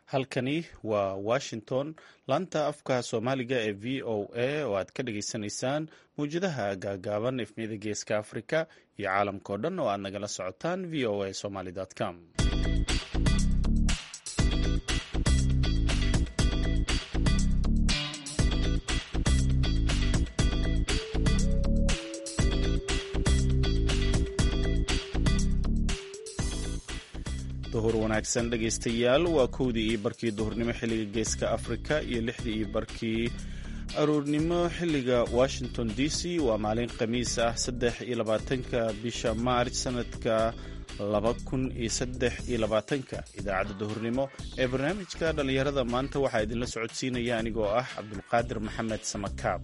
halkani waa washington laanta afka soomaaliga ee v o a oo aad ka dhageysanaysaan mawjadaha gaagaaban efmiyada geeska africa iyo caalamka oo dhan oo aad nagala socotaan v o a somaly com duhur wanaagsan dhegaystayaal waa kowdii iyo barkii duhurnimo xilliga geeska afrika iyo lixdii iyo barkii aruurnimo xilliga washington d c waa maalin khamiis ah saddex iyo labaatanka bisha maarj sanadka laba kun iyo saddex iyo labaatanka idaacadda duhurnimo ee barnaamijka dhallinyarada maanta waxaa idinla socodsiinaya anigoo ah cabdulqaadir maxamed samakaab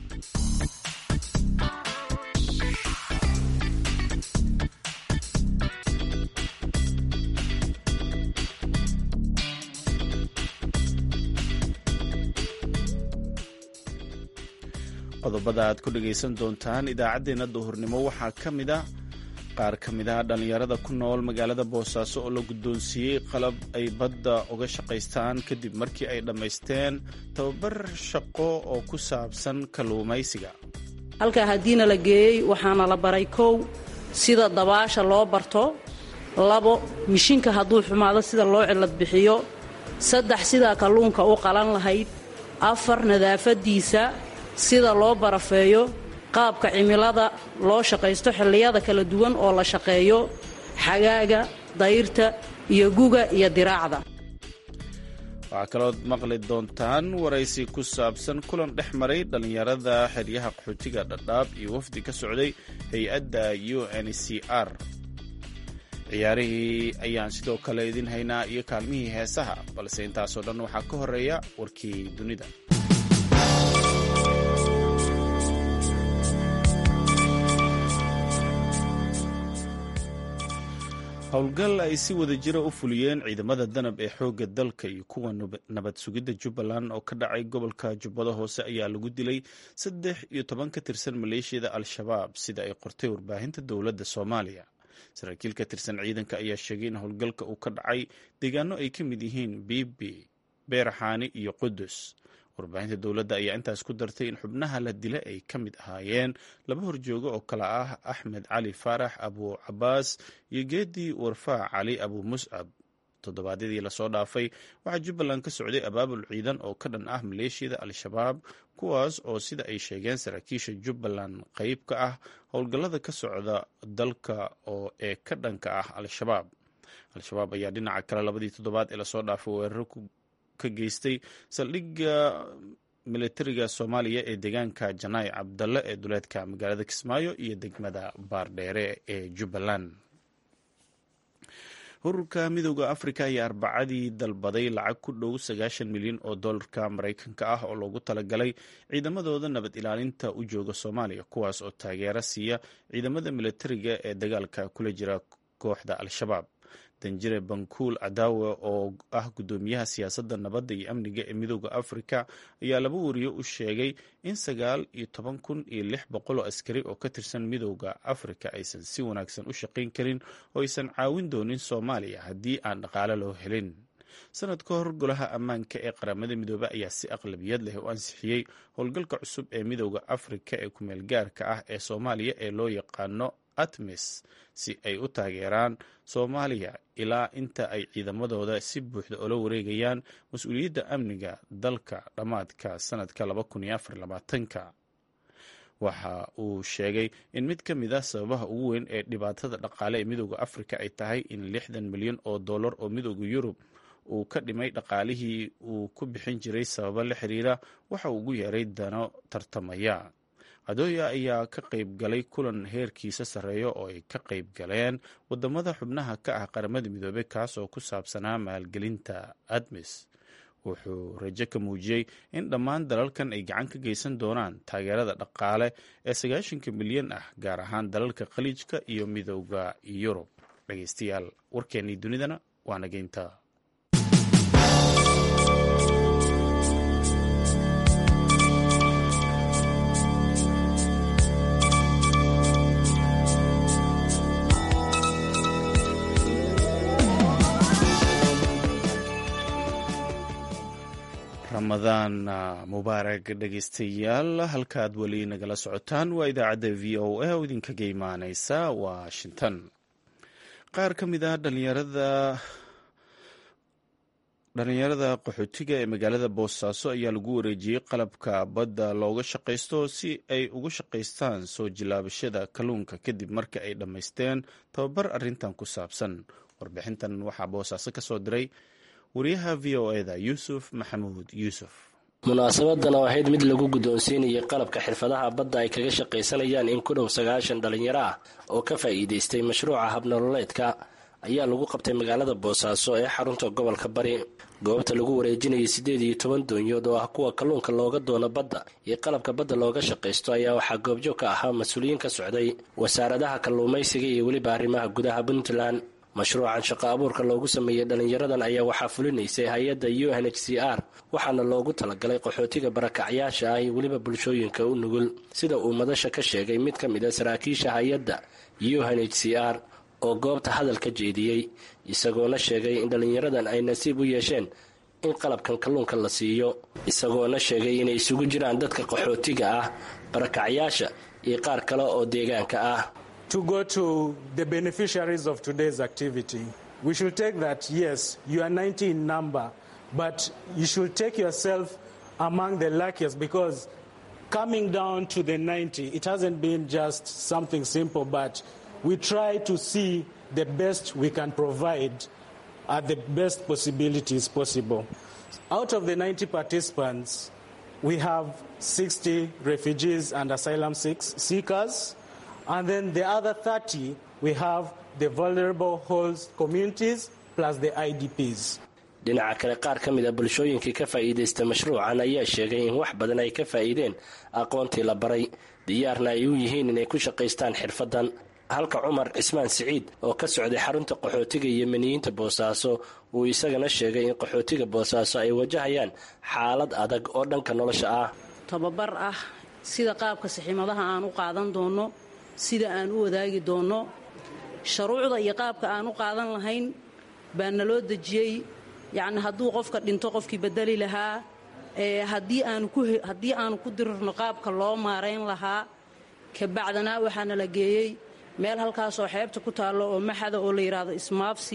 qodobada aad ku dhegaysan doontaan idaacaddeenna duhurnimo waxaa ka mid a qaar ka mid ah dhallinyarada ku nool magaalada boosaaso oo la guddoonsiiyey qalab ay badda uga shaqaystaan kadib markii ay dhammaysteen tababar shaqo oo ku saabsan kalluumaysiga halkaa haddiina la geeyey waxaana la baray kow sida dabaasha loo barto labo mishinka hadduu xumaado sida loo cilad bixiyo saddex sidaa kalluunka u qalan lahayd afar nadaafaddiisa sida loo barafeeyo qaabka cimilada loo shaqaysto xilliyada kala duwan oo la shaqeeyo xagaaga dayrta iyo guga iyo diraacda waxaa kalood maqli doontaan waraysi ku saabsan kulan dhex maray dhallinyarada xeryaha qaxootiga dhadhaab iyo wafdi ka socday hay-adda u n c r ciyaarihii ayaan sidoo kale idin haynaa iyo kaalmihii heesaha balse intaasoo dhan waxaa ka horeeya warkii dunida howlgal ay si wada jira u fuliyeen ciidamada danab ee xoogga dalka iyo kuwa nabad sugidda jubbaland oo ka dhacay gobolka jubbada hoose ayaa lagu dilay saddex iyo toban ka tirsan maleeshiyada al-shabaab sida ay qortay warbaahinta dowladda soomaaliya saraakiil ka tirsan ciidanka ayaa sheegay in howlgalka uu ka dhacay deegaano ay ka mid yihiin biibi beeraxaani iyo qudus warbaahinta dowladda ayaa intaas ku dartay in xubnaha la dila ay ka mid ahaayeen laba horjoogo oo kale ah axmed cali faarax abu cabaas iyo geedii warfaac cali abu muscab toddobaadyadii lasoo dhaafay waxaa jubbaland ka socday abaabul ciidan oo ka dhan ah maleeshiyada al-shabaab kuwaas oo sida ay sheegeen saraakiisha jubbaland qayb ka ah howlgallada ka socda dalka oo ee ka dhanka ah al-shabaab al-shabaab ayaa dhinaca kale labadii toddobaad ee lasoo dhaafay weeraro ka geystay saldhigga militariga soomaaliya ee deegaanka janaay cabdalle ee duleedka magaalada kismaayo iyo degmada baardheere ee jubbaland ururka midooda afrika ayaa arbacadii dalbaday lacag ku dhow sagaashan milyan oo dollarka maraykanka ah oo loogu talagalay ciidamadooda nabad ilaalinta u jooga soomaaliya kuwaas oo taageero siiya ciidamada militariga ee dagaalka kula jira kooxda al-shabaab danjire bankuul cadaawe oo ah guddoomiyaha siyaasadda nabadda iyo amniga ee midooda afrika ayaa laba wariyo u sheegay in sagaal iyo toban kun iyo lix boqol oo askari oo ka tirsan midooda afrika aysan si wanaagsan u shaqayn karin oo aysan caawin doonin soomaaliya haddii aan dhaqaale loo helin sanad ka hor golaha ammaanka ee qaramada midoobe ayaa si aqlabiyad leh u ansixiyey howlgalka cusub ee midooda afrika ee kumeel gaarka ah ee soomaaliya ee loo yaqaano atmis si ay u taageeraan soomaaliya ilaa inta ay ciidamadooda si buuxda ula wareegayaan mas-uuliyadda amniga dalka dhammaadka sanadka ka waxa uu sheegay in mid ka mid ah sababaha ugu weyn ee dhibaatada dhaqaale ee midooda afrika ay tahay in lixdan milyan oo dollar oo midooda yurub uu ka dhimay dhaqaalihii uu ku bixin jiray sababo la xiriira waxa uu ugu yeeray dano tartamaya adooya ayaa ka qayb galay kulan heerkiisa sarreeya oo ay ka qayb galeen wadamada xubnaha ka ah qaramada midoobey kaas oo ku saabsanaa maalgelinta admis wuxuu rajo ka muujiyey in dhammaan dalalkan ay gacan ka geysan doonaan taageerada dhaqaale ee sagaashanka milyan ah gaar ahaan dalalka khaliijka iyo midooda yurub dhegeystayaal warkeennii dunidana waa nageynta ramadaan mubaarag dhegeystayaal halkaad weli nagala socotaan waa idaacadda v o a oo idinkaga imaaneysa washington qaar ka mid ah dhalinyarada dhalinyarada qaxootiga ee magaalada boosaaso ayaa lagu wareejiyey qalabka badda looga shaqaysto si ay uga shaqaystaan soo jilaabashada kalluunka kadib marka ay dhammaysteen tababar arintan ku saabsan warbixintan waxaa boosaaso ka soo diray wariyaha v o eda yuusuf maxamuud yuusuf munaasabadan oo ahayd mid lagu guddoonsiinayay qalabka xirfadaha badda ay kaga shaqaysanayaan in ku dhow sagaashan dhalinyaro ah oo ka faa'iidaystay mashruuca habnololeedka ayaa lagu qabtay magaalada boosaaso ee xarunta gobolka bari goobta lagu wareejinayay siddeed iyo toban doonyood oo ah kuwa kalluunka looga doono badda iyo qalabka badda looga shaqaysto ayaa waxaa goobjoog ka ahaa mas-uuliyiin ka socday wasaaradaha kalluumaysiga iyo weliba arrimaha gudaha puntland mashruucan shaqo abuurka loogu sameeyey dhalinyaradan ayaa waxaa fulinaysay hay-adda u n h c r waxaana loogu talagalay qaxootiga barakacyaasha ah iyo weliba bulshooyinka u nugul sida uu madasha ka sheegay mid ka mid a saraakiisha hay-adda u n h c r oo goobta hadal ka jeediyey isagoona sheegay in dhalinyaradan ay nasiib u yeesheen in qalabkan kalluunka la siiyo isagoona sheegay inay isugu jiraan dadka qaxootiga ah barakacyaasha iyo qaar kale oo deegaanka ah to go to the beneficiaries of today's activity. We should take that, yes, you are 90 in number, but you should take yourself among the luckiest because coming down to the 90, it hasn't been just something simple, but we try to see the best we can provide at the best possibilities possible. Out of the 90 participants, we have 60 refugees and asylum seekers. And then the other 30, we have the vulnerable host communities plus the IDPs. dhinaca kale qaar ka mid a bulshooyinkii ka faa'iidaysta mashruucan ayaa sheegay in wax badan ay ka faa'iideen aqoontii la baray diyaarna ay u yihiin inay ku shaqaystaan xirfaddan halka cumar cismaan siciid oo ka socday xarunta qaxootiga yemeniyiinta boosaaso uu isagana sheegay in qaxootiga boosaaso ay wajahayaan xaalad adag oo dhanka nolosha ah tababar ah sida qaabka saxiimadaha aan u qaadan doonno sida aan u wadaagi doonno shuruucda iyo qaabka aan u qaadan lahayn baa naloo dejiyey yacni hadduu qofka dhinto qofkii bedeli lahaa haddii aanu ku dirirno qaabka loo maarayn lahaa kabacdanaa waxaana la geeyey meel halkaasoo xeebta ku taallo oo maxada oo la yidhaahdo ismaabsi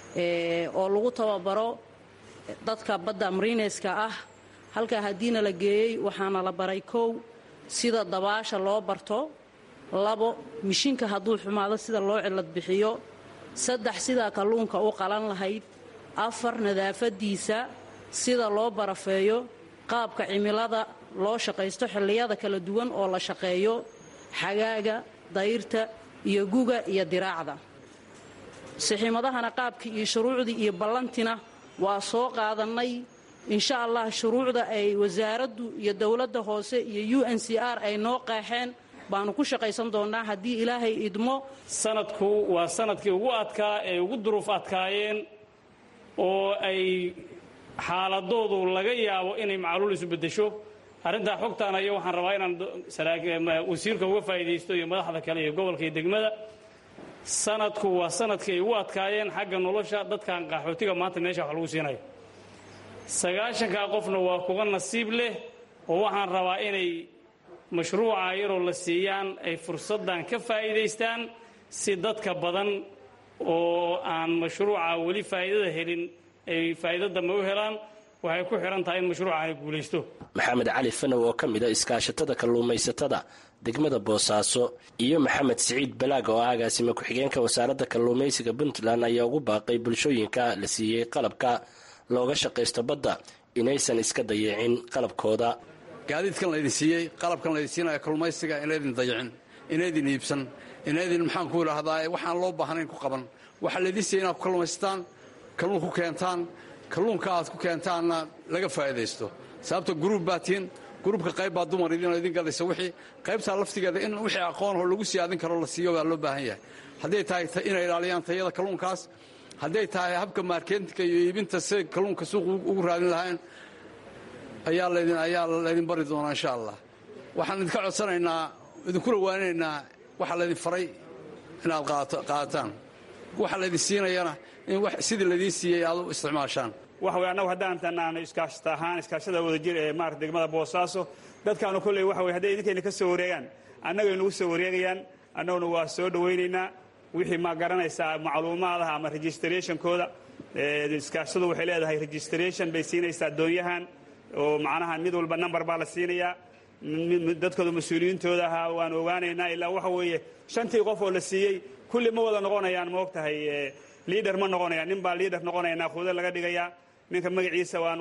oo lagu tababaro dadka badda mariineska ah halkaa haddiina la geeyey waxaana la baray kow sida dabaasha loo barto labo mishinka hadduu xumaado sida loo cilad bixiyo saddex sidaa kalluunka u qalan lahayd afar nadaafadiisa sida loo barafeeyo qaabka cimilada loo shaqaysto xilliyada kala duwan oo la shaqeeyo xagaaga dayrta iyo guga iyo diraacda saxiimadahana qaabkii iyo shuruucdii iyo ballantina waa soo qaadannay insha allah shuruucda ay wasaaraddu iyo dowladda hoose iyo u n c r ay noo qeexeen baanu ku shaqaysan doonnaa haddii ilaahay idmo sanadku waa sanadkii ugu adkaa ee ugu duruuf adkaayeen oo ay xaaladoodu laga yaabo inay macluul isu beddesho arrintaa xogtaana iyo waxaan rabaa inaan wasiirka uga faa'iidaysto iyo madaxda kale iyo gobolka iyo degmada sanadku waa sanadkii ay ugu adkaayeen xagga nolosha dadkan qaxootiga maanta meesha wax lagu siinayo sagaashankaa qofna waa kuga nasiib leh oo waxaan rabaa inay mashruuca yaroo la siiyaan ay fursaddan ka faa'iidaystaan si dadka badan oo aan mashruuca weli faa'iidada helin ay faa'iido dambe u helaan waxay ku xidhan tahay in mashruucaani guulaysto maxamed cali fanow oo ka mid a iskaashatada kalluumaysatada degmada boosaaso iyo maxamed siciid balaag oo ah agaasime ku-xigeenka wasaaradda kalluumaysiga puntland ayaa ugu baaqay bulshooyinka la siiyey qalabka looga shaqaysto badda inaysan iska dayicin qalabkooda gaadiidkan laydin siiyey qalabkan laydin siinaya kalluumaysiga inaydin dayicin inaydin iibsan inaydin maxaan ku idhaahdaa waxaan loo baahnayn ku qaban waxaa laydin siiyey inaad ku kalluumaysataan kalluun ku keentaan kalluunka aad ku keentaanna laga faa'iidaysto sababta guruub baa tihiin gruubka qayb baa dumar idinoo idin gadaysa wixii qaybtaa laftigeeda in wixii aqoonho lagu sii adin karo la siiyo baa loo baahan yahay hadday tahay inay ilaaliyaan tayada kalluunkaas hadday tahay habka maarketinka iyo iibinta si kalluunka suuq ugu raadin lahayn ayaa laydin ayaa laydin bari doonaa insha allah waxaan idinka codsanaynaa idinkula waaninaynaa waxaa laydin faray inaad qaadataan waxa laydin siinayana in sidii laydiin siiyey aad u isticmaashaan waxa weye annagu haddaan tanaano iskaashata ahaan iskaashada wadajir ee maarata degmada boosaaso dadkaanu kolley waxa weye hadday idinkayna ka soo wareegaan annagay nagu soo wareegayaan annaguna waa soo dhowaynaynaa wixii ma garanaysaa macluumaadaha ama registrationkooda iskaashadu waxay leedahay registration bay siinaysaa doonyahan oo macnaha mid walba number baa la siinayaa dadkooda mas-uuliyiintooda ahaa waan ogaanaynaa ilaa waxa weeye shantii qof oo la siiyey kulli ma wada noqonayaan ma og tahay liader ma noqonayaan nin baa liader noqonaya naakuudo laga dhigayaa ninka magaciisa waan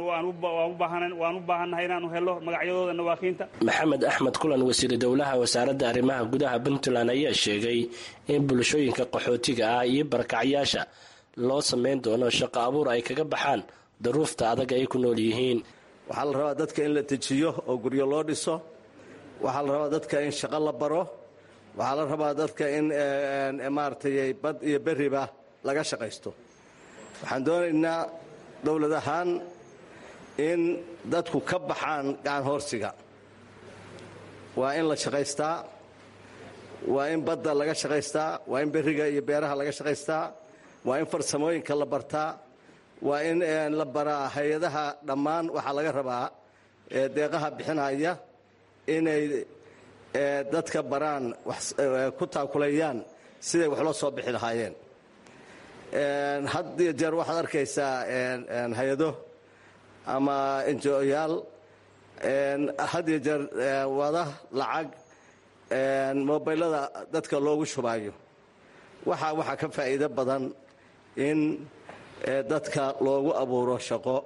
u baahannahay inaanu helo magacyadooda nawaakiinta maxamed axmed kulan wasiir dowlaha wasaaradda arrimaha gudaha puntland ayaa sheegay in bulshooyinka qaxootiga ah iyo barakacyaasha loo samayn doono shaqo abuur ay kaga baxaan daruufta adag ay ku nool yihiin waxaa la rabaa dadka in la dejiyo oo guryo loo dhiso waxaa la rabaa dadka in shaqo la baro waxaa la rabaa dadka in maaragtay bad iyo beriba laga shaqaysto waxaan doonaynaa dowlad ahaan in dadku ka baxaan gacan hoorsiga waa in la shaqaystaa waa in badda laga shaqaystaa waa in beriga iyo beeraha laga shaqaystaa waa in farsamooyinka la bartaa waa in la baraa hay-adaha dhammaan waxaa laga rabaa deeqaha bixinaya inay dadka baraan ku taakulayaan siday wax loo soo bixi lahaayeen had iyo jeer waxaad arkaysaa hay-ado ama enjoyaal had iyo jeer wada lacag mobaylada dadka loogu shubaayo waxa waxaa ka faa'iido badan in dadka loogu abuuro shaqo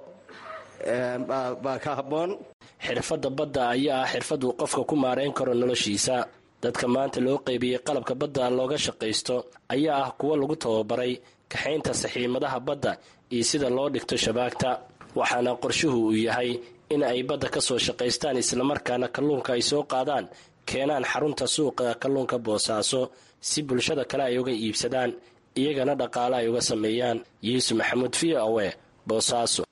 baa ka habboon xirfadda badda ayaa ah xirfad uu qofka ku maarayn karo noloshiisa dadka maanta loo qaybiyey qalabka badda looga shaqaysto ayaa ah kuwo lagu tababaray kaxaynta saxiimadaha badda iyo sida loo dhigto shabaagta waxaana qorshuhu uu yahay in ay badda ka soo shaqaystaan islamarkaana kalluunka ay soo qaadaan keenaan xarunta suuqa kalluunka boosaaso si bulshada kale ay uga iibsadaan iyagana dhaqaale ay uga sameeyaan yuusuf maxamuud v o e boosaaso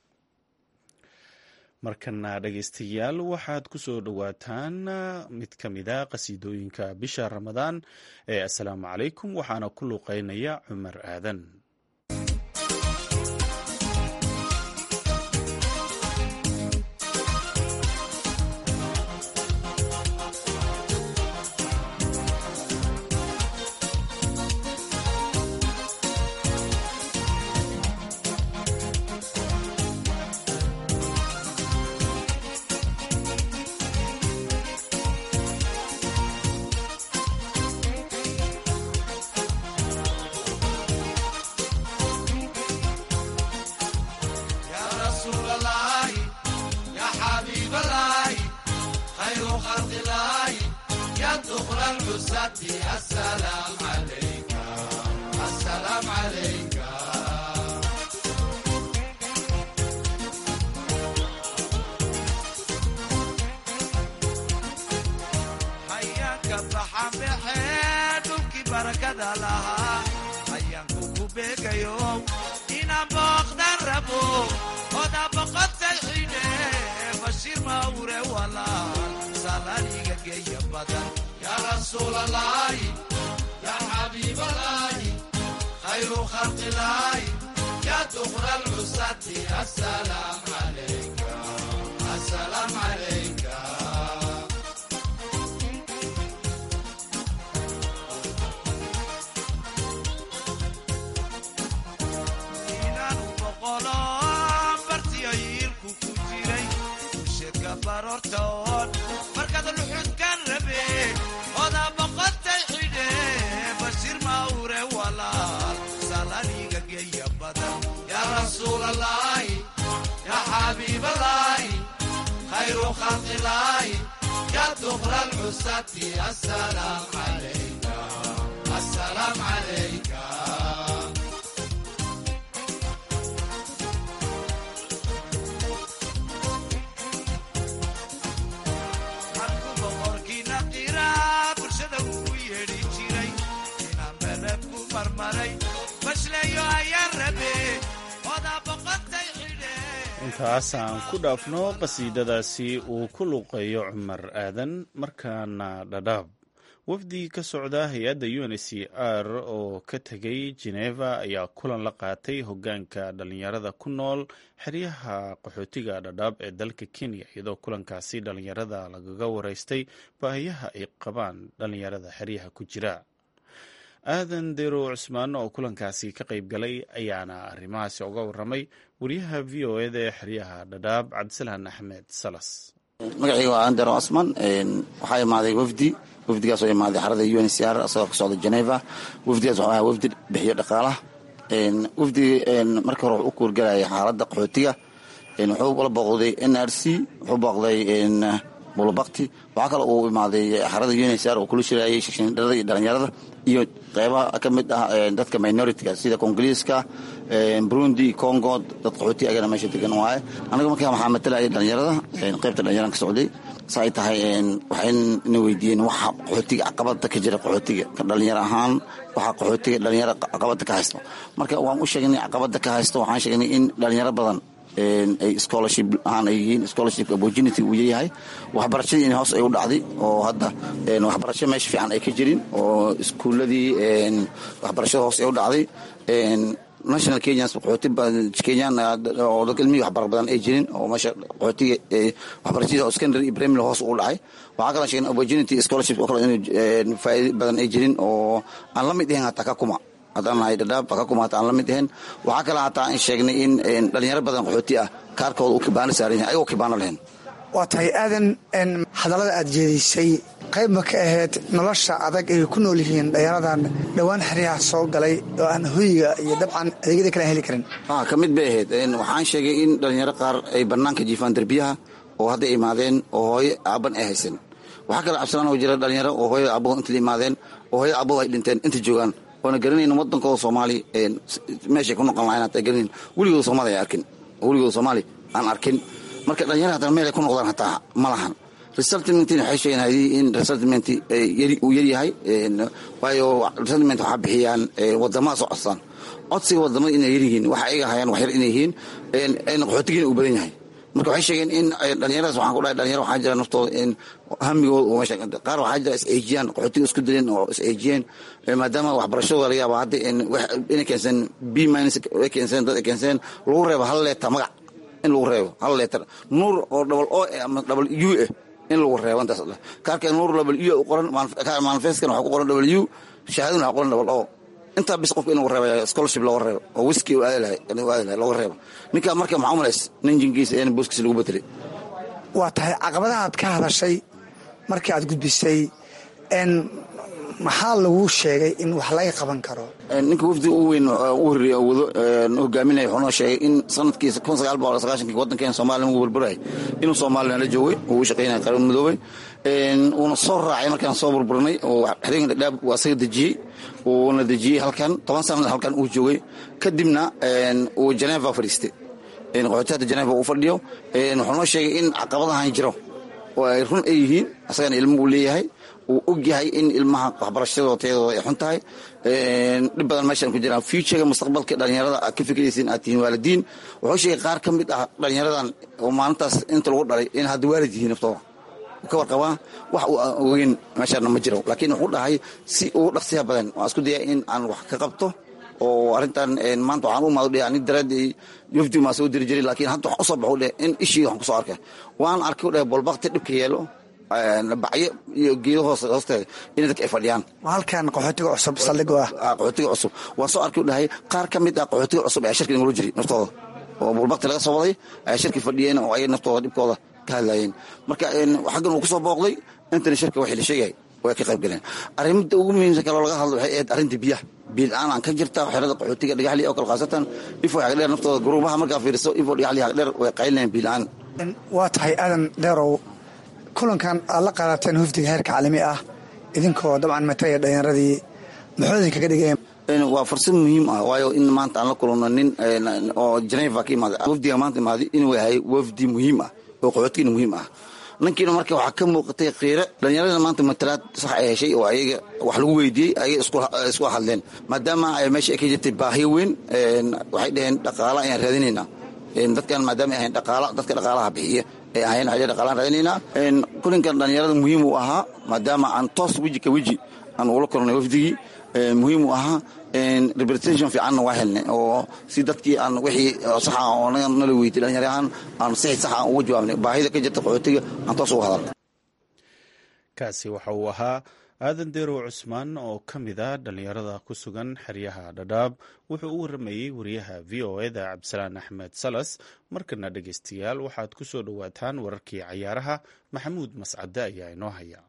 markana dhegaystayaal waxaad ku soo dhowaataan mid ka mida qasiidooyinka bisha ramadaan ee assalaamu calaykum waxaana ku luuqeynaya cumar aadan intaasaan ku dhaafno qasiidadaasi uu ku luuqeeyo cumar aadan markaana dhadhaab wafdi ka socda hay-adda u n c r oo ka tegay geneva ayaa kulan la qaatay hogaanka dhalinyarada ku nool xeryaha qaxootiga dhadhaab ee dalka kenya iyadoo kulankaasi dhalinyarada lagaga wareystay baahiyaha ay qabaan dhalinyarada xeryaha ku jira aadan dero cusmaan oo kulankaasi ka qayb galay ayaana arrimahaasi uga waramay wariyaha v o eda ee xeryaha dhadhaab cabdisalaan axmed salas magacayga waa aandero cosman waxaa imaaday wafdi wafdigaas oo imaaday xarada u n c r asagoo ka socda geneva wafdigaas waxuu ahaa wafdi bixiyo dhaqaalaha wafdi markii hore wuxuu u kuurgalayay xaaladda qaxootiga wuxuu la booqday n r c wuxuu booqday bulubakti waxaa kale uu imaaday xarada u n c r oo kula shirayay shashandharada iyo dhalinyarada iyo qeybaha ka mid ah dadka minoritiga sida kongoliiska burundi congo dad qaxooti agana meesha degan waaye anaga markaa waxaa matalaya dhalinyarada qeybta dhalinyaran ka socday sa ay tahay waxayna weydiiyeen waxa qaxootiga caqabada ka jira qaxootiga dhalinyaro ahaan waxa qaxootiga dhalinyaro caqabada ka haysto marka waan u sheegnay caqabada ka haysto waxaan sheegnay in dhalinyaro badan ay scholarship ahaan ay yihiin scholarship opportunity uu yahay waxbarashadii in hoos ay u dhacday oo hadda waxbarasho meesha fiican ay ka jirin oo iskuuladii waxbarashada hoos ay u dhacday national kenyans qaxooti kenyan oo dadka ilmihii waxbar badan ay jirin oo meesha qaxootiga waxbarashadii oo secondary iyo primary hoos u dhacay waxaa kaloo sheegay opportunity scholarship oo kale in faa'iido badan ay jirin oo aan la mid ahayn hataa ka kuma haddaan nahay dhadhaab ka kuma hataa aan la mid ahayn waxaa kale hataa in sheegnay in dhalinyaro badan qaxooti ah kaarkooda uu kibaano saaran yahay ayagoo kibaano lahayn waa tahay aadan hadallada aad jeedisay qayb ma ka ahayd nolosha adag ay ku nool yihiin dhalinyaradan dhowaan xeryaha soo galay oo aan hoyiga iyo dabcan adeegyada kale heli karin ka mid bay ahayd waxaan sheegay in dhalinyaro qaar ay banaanka jiifaan derbiyaha oo hadday imaadeen oo hooyo aaban ay haysan waxaa kale cabsilaan oo jira dhalinyaro oo hooyo aabbaho inta la imaadeen oo hooyo aabbaho ay dhinteen inta joogaan oona garanayn wadankooda soomaali meeshay ku noqon lahayn hataa garanayn weligooda soomaali ay arkin weligooda soomaali aan arkin marka dhalinyara hataa meel ay ku noqdaan hataa ma lahan resettlementina waxay sheegeen hadii in resettlement uu yaryahay waayo resettlement waxaa bixiyaan wadamada soo codsaan codsiga wadamada inay yaryihiin waxa ayaga hayaan wax yar inay yihiin qaxootigiina uu badan yahay marka waxay sheegeen in dhalinyaradaas waxaan ku dhahay dhalinyaro waxaa jira naftooda in hamigooda uu meesha qaar waxaa jira is-eejiyaan qaxootiga isku dileen oo is-eejiyeen maadaama waxbarashadooda laga yaaba hadda inay keenseen b minus ay keenseen dad ay keenseen lagu reebo hal leetar magac in lagu reebo hal leetar nuur oo double o ama double u eh in lagu reebo intaas kaarka nuur double u u qoran manifestkan waxaa ku qoran double u shahaadaduna waxaa qoran double o intaa bis qofka in lagu reeba scholarship looga reebo oo wiski u aadi lahay aadi lahay looga reebo ninkaa marka maxaa umalays nin jinkiisa in booskiisa lagu bedelay waa tahay caqabadaha aad ka hadashay markii aad gudbisay maxaa lagu sheegay in wax laga qaban karo ninka wafdi u weyn u horreeyey oo wado hogaaminaya wuxuu noo sheegay in sanadkiisa kun sagaal boqol sagaashankii waddankeena soomaaliya lagu burburayay inuu soomaaliya la joogay uu u shaqaynaya qaran midoobay uuna soo raacay markaan soo burburinay oo xerooyinka dhadhaab waa isaga dejiyey uuna dejiyey halkan toban sanad halkan uu joogay kadibna uu geneva fadhiistay qaxootiyaadda geneva uu fadhiyo wuxuu noo sheegay in caqabadahan jiro oo ay run ay yihiin asagana ilmo uu leeyahay uu og yahay in ilmaha waxbarashadooda tayadooda ay xun tahay dhib badan meeshaan ku jiraan futurega mustaqbalka dhalinyarada aad ka fikiraysiin aad tihiin waalidiin wuxuu sheegay qaar ka mid ah dhalinyaradan oo maalintaas inta lagu dhalay in hadda waalid yihiin naftooda ka warqabaa wax uu ogeyn meeshaana ma jiro laakiin wuxuu dhahay si ugu dhaqsiya badan waan isku daya in aan wax ka qabto oo arrintan maanta waxaan u maado ani daraadii yofdi maa soo diri jiray laakiin hadda waxaan usoo baxu dheh in ishii waxaan kusoo arkay waan arkay u dheh bolbakti dhibka yeelo bacyo iyo geedo hoos hoosteeda in dadka ay fadhiyaan halkan qaxootiga cusub saldhig ah qaxootiga cusub waan soo arkay u dhahay qaar ka mid ah qaxootiga cusub ayaa shirki nagula jiray naftooda oo bolbakti laga soo waday ayaa shirki fadhiyeen oo ay naftooda dhibkooda ka hadlayeen marka xaggan uu kusoo booqday intana shirka waxii la sheegay way ka qayb galeen arrimada ugu muhiimsan kaloo laga hadlo waxay ahayd arrinta biyaha biil-aan aan ka jirta xerada qaxootiga dhagaxli oo kale khaasatan ifo xagdheer naftooda guruubaha markaa fiiriso ifo dhagaxli xagdheer way qaylinayaan biil-aan waa tahay aadan dheerow kulankan aad la qaadateen hufdiga heerka caalami ah idinkoo dabcan matalaya dhalinyaradii muxuu idinkaga dhigay waa fursad muhiim ah waayo in maanta aan la kulano nin oo geneva ka imaada wafdiga maanta imaaday inuu yahay wafdi muhiim ah oo qaxootigina muhiim ah ninkiina marka waxaa ka muuqatay khiire dhallinyaradana maanta matalaad sax ay heshay oo ayaga wax lagu weydiiyey ayaga isku hadleen maadaama meesha ay ka jirtay baahiyo weyn waxay dhaheen dhaqaala ayaan raadinaynaa dadkan maadaama ay ahayn dhaqaala dadka dhaqaalaha bixiya ay ahayn waxay dhaqaalaan raadinaynaa kulinkan dhallinyarada muhiim uu ahaa maadaama aan toos weji ka weji aan ugula kornay wafdigii muhiim u ahaa representation fiicanna waa helnay oo si dadkii aan wixii saxa oo nala weydiy dhalinyar ahaan aan sixi saxa aan uga jawaabnay baahida ka jirta qaxootiga aan toos uga hadalnay kaasi waxa uu ahaa aadan deerow cusmaan oo ka mid a dhallinyarada ku sugan xeryaha dhadhaab wuxuu u waramayey wariyaha v o eda cabdisalaan axmed salas markana dhegeystayaal waxaad ku soo dhowaataan wararkii cayaaraha maxamuud mascade ayaa inoo haya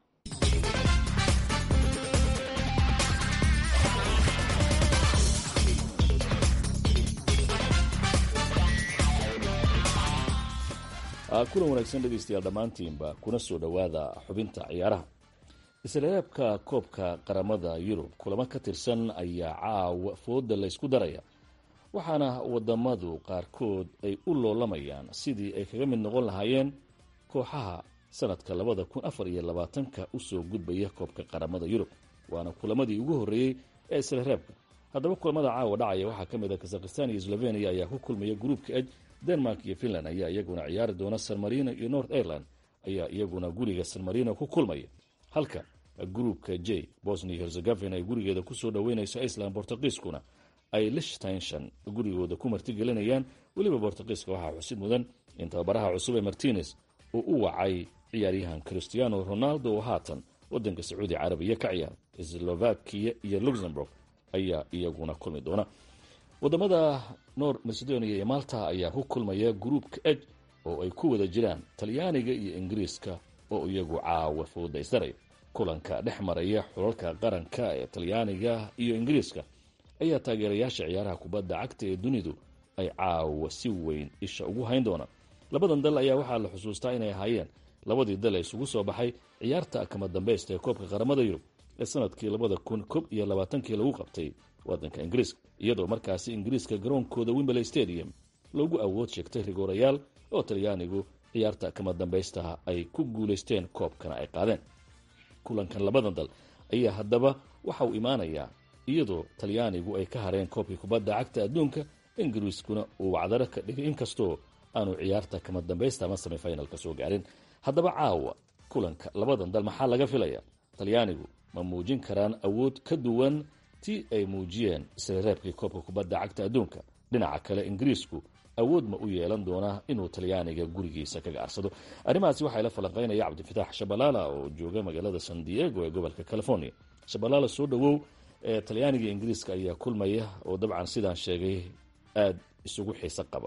kulan wanaagsan dhegeystayaal dhammaantiinba kuna soo dhowaada xubinta ciyaaraha isreebka koobka qaramada yurub kulamo ka tirsan ayaa caawa fooda laysku daraya waxaana wadamadu qaarkood ay u loolamayaan sidii ay kaga mid noqon lahaayeen kooxaha sanadka labada kun afar iyo labaatanka usoo gudbaya koobka qaramada yurub waana kulamadii ugu horreeyey ee isreebka haddaba kulamada caawa dhacaya waxaa ka mid a kazakhistan iyo slovenia ayaa ku kulmaya gruupka eg denmark iyo finland ayaa iyaguna ciyaari doona san marino iyo north ireland ayaa iyaguna guriga san marino ku kulmaya halka gruupka j bosnia herzegovina ay gurigeeda kusoo dhoweynayso iceland bortugiiskuna ay lichtenshon gurigooda ku martigelinayaan weliba bortugiiska waxaa xusid mudan in tababaraha cusub ee martines uu u wacay ciyaaryahan christiano ronaldo oo haatan wadanka sacuudi carabiya ka ciyaara slovakia iyo luxemburg ayaa iyaguna kulmi doona wadamada nor macedonia iyo malta ayaa ku kulmaya gruupka eg oo ay ku wada jiraan talyaaniga iyo ingiriiska oo iyagu caawa fooda isdaraya kulanka dhex maraya xulalka qaranka ee talyaaniga iyo ingiriiska ayaa taageerayaasha ciyaaraha kubadda cagta ee dunidu ay caawa si weyn isha ugu hayn doonaan labadan dal ayaa waxaa la xusuustaa inay ahaayeen labadii dal ee isugu soo baxay ciyaarta kama dambeysta ee koobka qaramada yurub ee sanadkii labada kun kob iyo labaatankii lagu qabtay wadanka ingiriiska iyadoo markaasi ingiriiska garoonkooda wimberley stadium loogu awood sheegtay rigoorayaal oo talyaanigu ciyaarta kama dambeystaha ay ku guulaysteen koobkana ay qaadeen kulankan labadan dal ayaa haddaba waxa uu imaanayaa iyadoo talyaanigu ay ka hareen koobkii kubadda cagta adduunka ingiriiskuna uu wacdaro ka dhigay inkastoo aanu ciyaarta kama dambeysta ama semifinalka soo gaarin haddaba caawa kulanka labadan dal maxaa laga filaya talyaanigu ma muujin karaan awood ka duwan tii ay muujiyeen isreereebkii koobka kubadda cagta adduunka dhinaca kale ingiriisku awood ma u yeelan doonaa inuu talyaaniga gurigiisa kaga arsado arrimahaasi waxaa la falanqeynaya cabdifitaax shabalaala oo jooga magaalada san diego ee gobolka california shabalaala soo dhowow ee talyaaniga ingiriiska ayaa kulmaya oo dabcan sidaan sheegay aada isugu xiiso qaba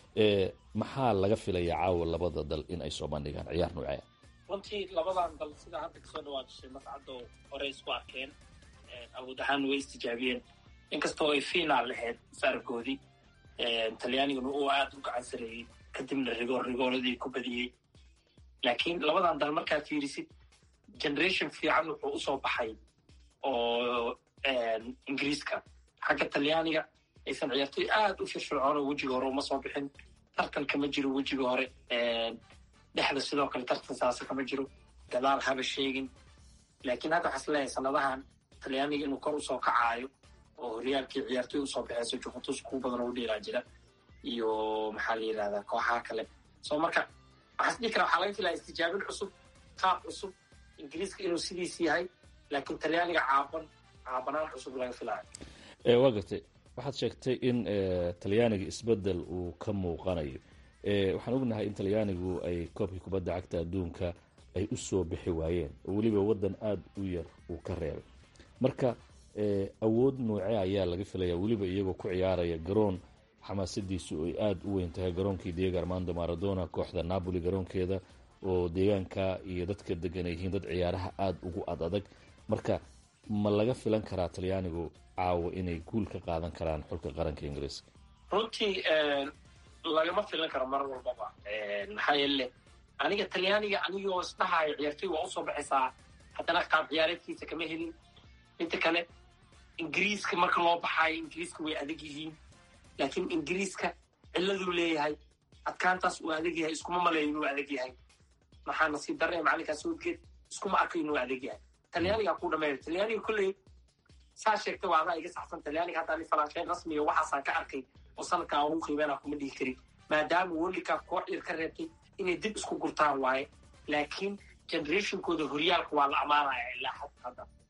maxaa laga filaya caawa labada dal in ay soo bandhigaan ciyaar noocee runtii labadan dal sidaa hadda kasoo dhawaajishay mascado horey isku arkeen awood ahaan way istijaabiyeen inkastoo ay finaal lahayd saargoodii talyaaniguna uu aada u gacan sareeyey kadibna rigoor rigooradii ku badiyey laakiin labadan dal markaad fiirisid generation fiican wuxuu usoo baxay oo ingiriiska xagga talyaaniga aysan ciyaartoy aada u firfircoon oo wejiga hore uma soo bixin tartan kama jiro wejiga hore dhexda sidoo kale tartan saasa kama jiro gadaal haba sheegin laakiin hadda waxaa is leeyahay sanadahan talyaaniga inuu kor usoo kacaayo oo horyaalkii ciyaartoy usoo baxeyso juventus kuwa badan oo u dheeraa jira iyo maxaa la yidhahdaa kooxaha kale so marka waxaa is dhihi karaa waxaa laga filaya istijaabin cusub qaab cusub ingiriiska inuu sidiis yahay laakiin talyaaniga caaban caabanaan cusub laga filaayo waa gartay waxaad sheegtay in talyaaniga isbedel uu ka muuqanayo waxaan ognahay in talyaanigu ay koobkii kubadda cagta adduunka ay u soo bixi waayeen oo weliba waddan aada u yar uu ka reebay marka awood noocee ayaa laga filaya weliba iyagoo ku ciyaaraya garoon xamaasadiisu ay aada u weyn tahay garoonkii diego armando maradona kooxda napoli garoonkeeda oo deegaanka iyo dadka degan ay yihiin dad ciyaaraha aada ugu ad adag marka ma laga filan karaa talyaanigu caawa inay guul ka qaadan karaan xulka qaranka ingiriiska runtii lagama filan karo mar walbaba maxaa yeele aniga talyaaniga anigoo isdhahayo ciyaartoy waa usoo baxaysaa haddana qaab ciyaareedkiisa kama helin inta kale ingiriiska marka loo baxaayo ingiriiska way adag yihiin laakiin ingiriiska ciladuu leeyahay adkaantaas uu adag yahay iskuma maleeyo inuu adag yahay maxaa nasiib darre macalinkaas soodgeed iskuma arko inuu adag yahay talyaanigaa ku dhameeyo talyaaniga kolley saa sheegtay waa adaa iga saxsan talyaaniga hadda ani falaasheen rasmiga waxaasaan ka arkay oo sanadkaa ugu qiibeena kuma dhihi karin maadaama worlikaab koox yar ka reebtay inay dib isku gurtaan waaye laakiin generationkooda horyaalka waa la ammaanaya ilaa had hadda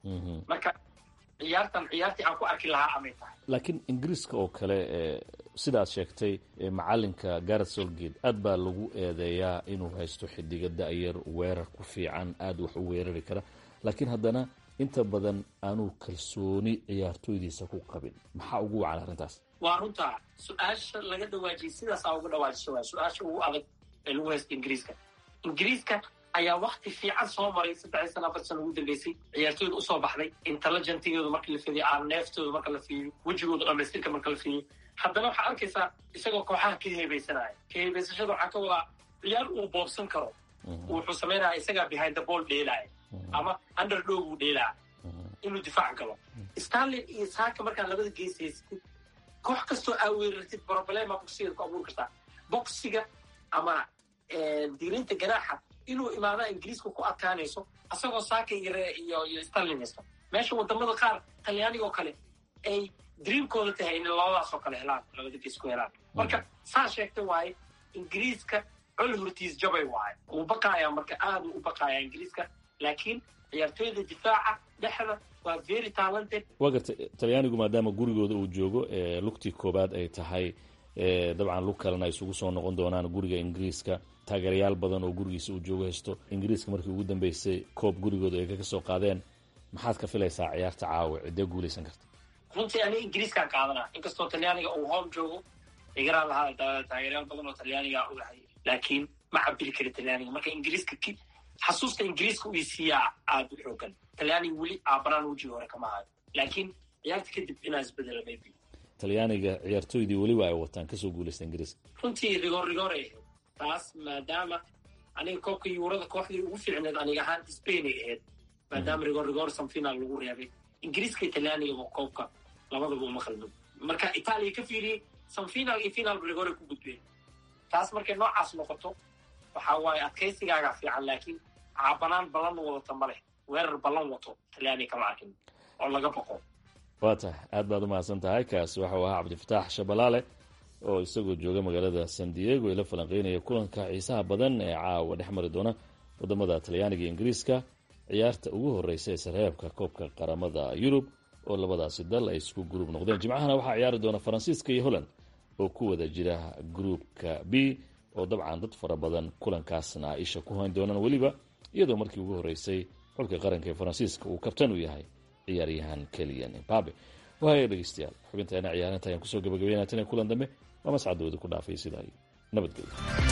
marka ciyaartan ciyaartii aan ku arki lahaa amay tahay laakiin ingiriiska oo kale sidaad sheegtay macalinka garet solgate aad baa lagu eedeeyaa inuu haysto xidiga da-yar weerar ku fiican aada wax u weerari kara laakiin haddana inta badan aanuu kalsooni ciyaartooydiisa ku qabin maxaa ugu wacan arrintaas waa runtaa su-aasha laga dhawaajiyay sidaasaa uga dhawaajisa waa su-aasha ugu adag ee lagu haysta ingiriiska ingiriiska ayaa wakti fiican soo maray saddexdii sana afar sana ugu dambeysay ciyaartooyda usoo baxday intelligentigooda marka la fiiriyo aaneeftooda marka la fiiriyo wejigooda dhamaystirka marka la fiiriyo haddana waxaa arkaysaa isagoo kooxaha ka heebeysanaya ka heebeysashada waxaa ka wadaa ciyaar uu boobsan karo wuxuu samaynaya isagaa behind the ball dheelaya ama underdog uu dheelaya inuu difaac galo starlin iyo saaka markaa labada gees haysatid koox kastoo aa weerartid problema boxiga ku abuuri kartaa boxiga ama diirinta ganaaxa inuu imaada ingiriiska ku adkaanayso asagoo saaka iyo iyo starlin haysto meesha wadamada qaar talyaaniga oo kale ay dreamkooda tahay inay labadaas oo kale helaan labada gees ku helaan marka saa sheegta waaye ingiriiska col hortiis jabay waaye uu baqaaya marka aada u baqaaya ingiriiska laakiin ciyaartooyda difaaca dhexda waa very talented waa garta talyaanigu maadaama gurigooda uu joogo lugtii koobaad ay tahay dabcan lug kalena ay isugu soo noqon doonaan guriga ingiriiska taageerayaal badan oo gurigiisa uu joogo haysto ingiriiska markii ugu dambeysay koob gurigooda ay kaga soo qaadeen maxaad ka filaysaa ciyaarta caawa ciddee guulaysan karta runtii aniga ingiriiskaan qaadanaa inkastoo talyaaniga uu home joogo igaraan lahaa taageerayaal badan oo talyaaniga ogahay laakiin ma cabiri kari talyaaniga marka ingiriiska xasuusta ingiriiska uu siiyaa aada u xoogan talyaaniga weli aabanaan wejigi hore kama hayo laakiin ciyaarta kadib inaa isbedela maybe talyaaniga ciyaartooydii weliba ay wataan kasoo guulaysta ingiriiska runtii rigoor rigoor ay ahayd taas maadaama aniga koobka yuurada kooxdii ugu fiicneed aniga ahaan spain ay ahayd maadaama rigoor rigoor samfinaal lagu reebay ingiriiska iyo talyaaniga koobka labadaba uma khalmin marka itaaliya ka fiiriyey samfinaal iyo finaalba rigoor ay ku gudbeen taas markay noocaas noqoto waxaa waaye adkaysigaagaa fiican laakiin caabanaan ballan wadata ma leh weerar ballan wato talyaaniga kama arkin oo laga boqo waa tahay aad baad umahadsan tahay kaasi waxau ahaa cabdifataax shabalaale oo isagoo jooga magaalada san diego ee la falanqeynaya kulanka xiisaha badan ee caawa dhex mari doona wadamada talyaaniga iyo ingiriiska ciyaarta ugu horeysa ee sarreebka koobka qaramada yurub oo labadaasi dal ay isku gruub noqdeen jimcahana waxaa ciyaari doona faransiiska iyo holland oo ku wada jira gruupka b oo dabcan dad fara badan kulankaasna isha ku hayn doonaan weliba iyadoo markii ugu horeysay xulka qaranka ee faransiiska uu kabtan u yahay ciyaaryahan keliyan imbabe waaya dhegeystayaal xubinteena ciyaarinta ayaan kusoo gabagabeynaa tan kulan dambe waa mascadooda ku dhaafay sidaa iyo nabadgelyo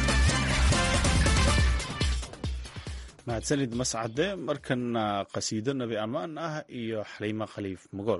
mahadsanid mascade markana qasiido nabi ammaan ah iyo xaliimo khaliif mogool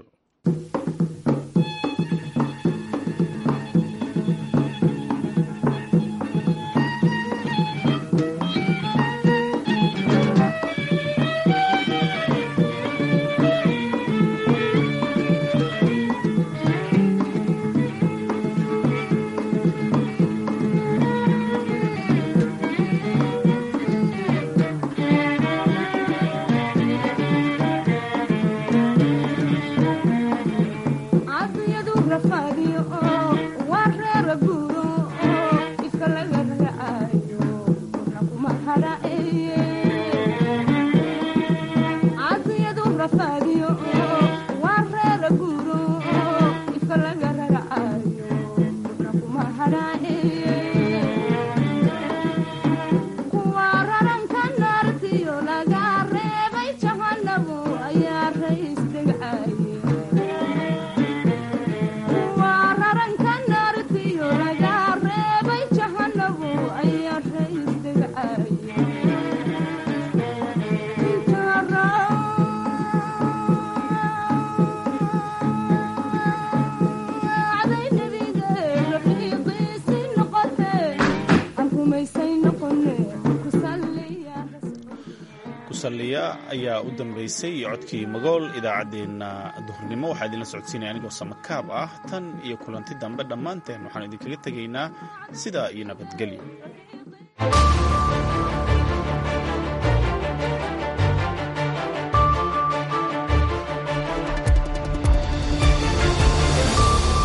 ayaa u dambeysay codkii magool idaacaddeenna duhurnimo waxaa idinla socodsiinaya anigoo samakaab ah tan iyo kulanti dambe dhammaanteen waxaan idinkaga tegaynaa sidaa iyo nabadgelyo